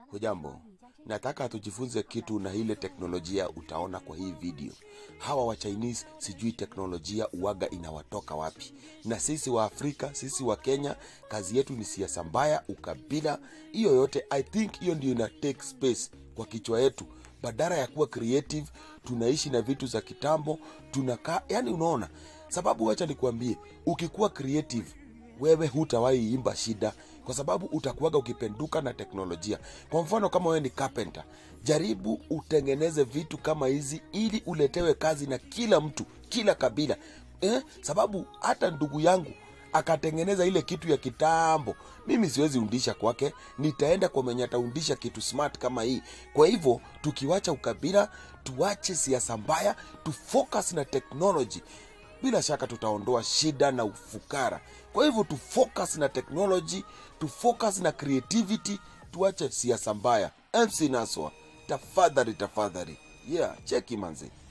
Hujambo, nataka tujifunze kitu na ile teknolojia utaona kwa hii video. Hawa wa Chinese sijui teknolojia uwaga inawatoka wapi, na sisi wa Afrika, sisi wa Kenya, kazi yetu ni siasa mbaya, ukabila, hiyo yote. I think hiyo ndio ina take space kwa kichwa yetu, badala ya kuwa creative. Tunaishi na vitu za kitambo, tunakaa yani, unaona sababu. Wacha nikuambie, ukikuwa creative wewe hutawahi imba shida kwa sababu utakuwaga ukipenduka na teknolojia. Kwa mfano kama wewe ni carpenter, jaribu utengeneze vitu kama hizi ili uletewe kazi na kila mtu, kila kabila eh? Sababu hata ndugu yangu akatengeneza ile kitu ya kitambo, mimi siwezi undisha kwake, nitaenda kwa mwenye ataundisha kitu smart kama hii. Kwa hivyo tukiwacha ukabila, tuache siasa mbaya, tufocus na technology bila shaka tutaondoa shida na ufukara. Kwa hivyo tu focus na technology, tu focus na creativity, tuache siasa mbaya. MC Naswa, tafadhali tafadhali, yeah, cheki manzi.